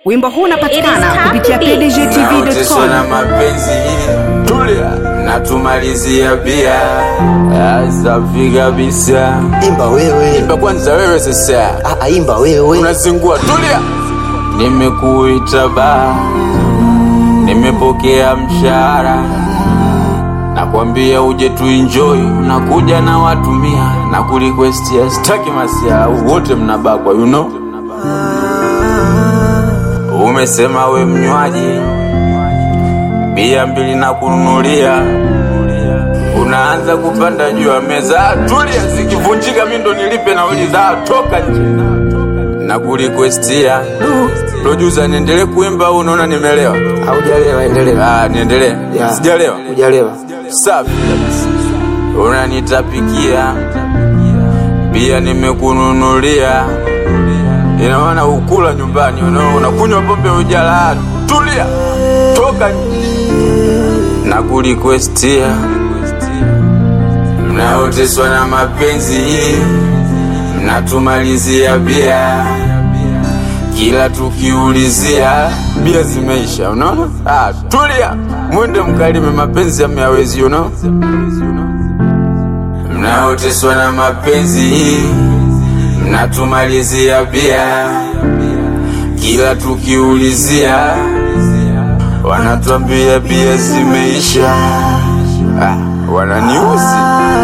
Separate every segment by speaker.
Speaker 1: Wimbo huu unapatikana
Speaker 2: It is time
Speaker 1: kupitia
Speaker 2: to be.
Speaker 3: Naoteswa na
Speaker 1: pdgtv.com.
Speaker 3: mapenzi tulia natumalizia bia safi kabisa
Speaker 4: imba wewe
Speaker 3: imba kwanza wewe sasa
Speaker 4: Ah, ah, imba wewe
Speaker 3: unazingua tulia nimekuita ba nimepokea mshahara nakwambia uje tuenjoy nakuja na watu mia na kurequestia staki masia wote mnabakwa you know umesema we mnywaji bia mbili na kununulia unaanza kupanda juu ya meza tulia zikivunjika mi ndo nilipe nauli za toka nje na kurequestia producer niendelee kuimba au unaona nimelewa
Speaker 4: haujalewa endelea
Speaker 3: ah niendelee
Speaker 4: Ya.
Speaker 3: sijalewa
Speaker 4: hujalewa
Speaker 3: safi kabisa unanitapikia pia nimekununulia ina maana ukula nyumbani una- unakunywa pombe ujala tulia toka nje. na kurequestia mnaoteswa na mapenzi mnatumalizia bia kila tukiulizia bia zimeisha unaona ah, tulia mwende mkalime mapenzi ameyawezi you know? mnaoteswa na mapenzi mnatumalizia bia kila tukiulizia wanatuambia bia zimeisha ah, wananiuzi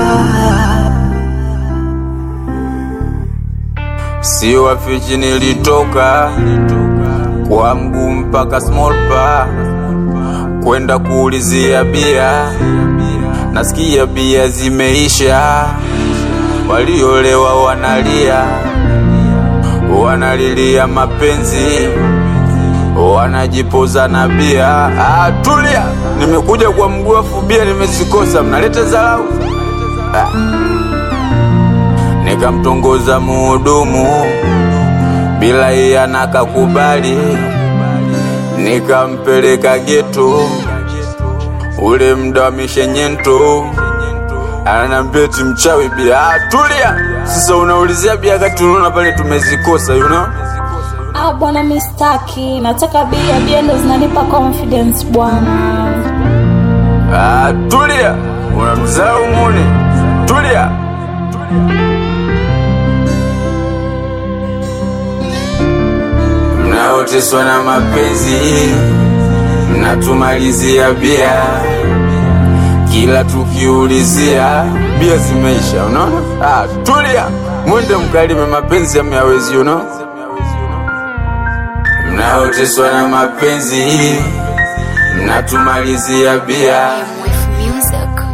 Speaker 3: si wafichi nilitoka kwa mguu mpaka small bar kwenda kuulizia bia nasikia bia zimeisha waliolewa wanalia wanalilia mapenzi wanajipoza na bia ah, tulia nimekuja kwa mguu afu bia nimezikosa mnaleta dharau ah. nikamtongoza muhudumu bila iye anakakubali nikampeleka geto ule mda wa mishenyento ananiambia eti mchawi bia ah, tulia sasa unaulizia bia kati unaona pale tumezikosa you know?
Speaker 2: Ah, bwana mistaki nataka bia bia ndo zinanipa confidence bwana
Speaker 3: ah, tulia unamzao mune tulia mnaoteswa na mapenzi mnatumalizia bia kila tukiulizia bia zimeisha unaona ah, tulia mwende mkalime mapenzi ameyawezi you know? mnaoteswa na mapenzi mnatumalizia bia
Speaker 5: with music.